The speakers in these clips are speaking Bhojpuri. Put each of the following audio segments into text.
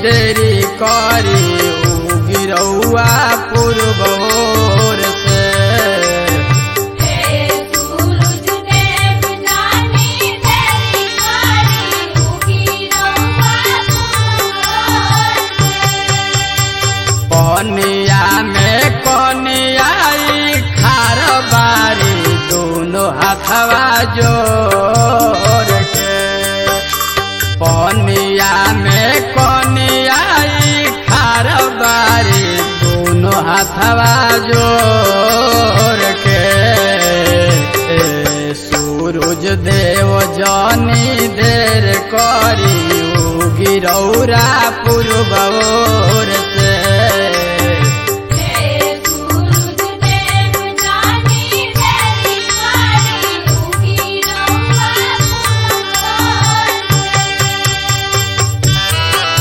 देरी करी उगी रउआ पूर्वोर से हे सूरज देव जानी तेरी कारी उगी रउआ पूर्वोर से पनिया में कनियाई खार बारी दोनों हाथवा जोर के पनिया में कनियाई खार बारी दोनों हाथवा जोर के ए, सूरज देव जानी देर करी उगी रौरा पूर्वोर से हे सूरज देव जानी तेरी कारी उगी रउआ पूर्वोर से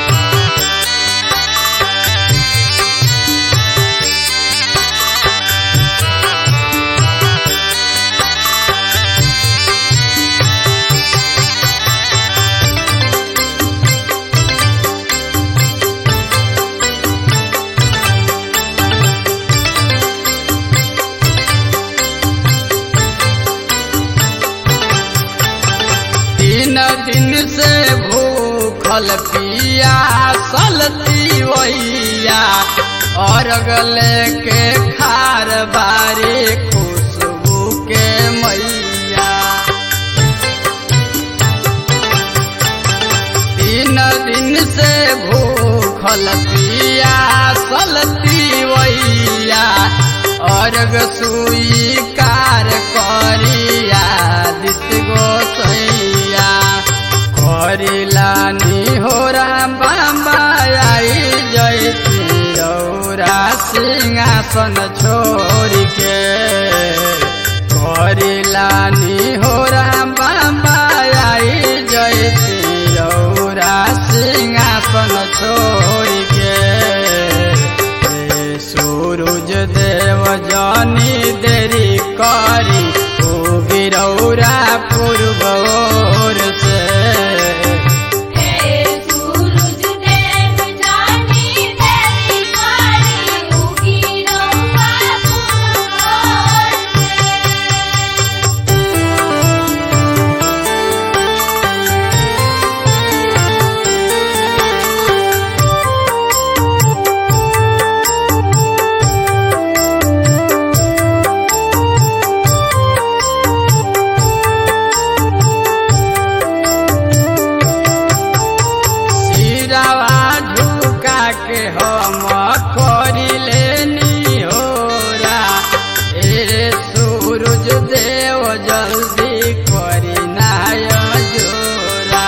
तीन दिन से भूखल पिया सलती वैया और गले के खार बारी खुशबू के मैया तीन दिन से भूखल पिया सलती वैया और सुई कार करिया दित गोसैया करिलानी हो राम बाबा आई जयती रौरा सिंहासन छोड़ के करिलानी हो राम बाबा आई जयती रौरा सिंहासन छोड़ के ए, सूरज देव जानी देरी करी उगी रौरा पूर्वोर से हे सूरज देव जानी तेरी कारी उगी रउआ पूर्वोर से सिरावा झुका के हम करिले निहोरा ए सूरज देव जल्दी करी नाय जोरा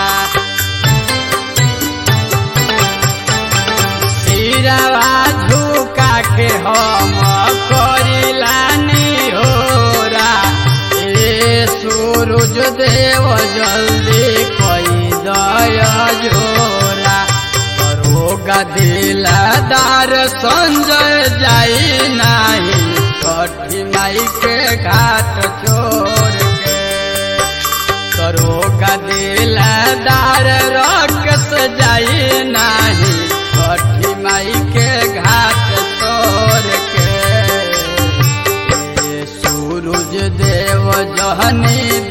सिरावा झुका के हम करिला निहोरा ए सूरज देव जल्दी कई दया जोरा रोगा दिलदार संजय जाई नाही छठी माई के घाट छोड़ के करोगा दिलदार रकस जाई नाही छठी माई के घाट छोड़ के ए सूरज देव जहनी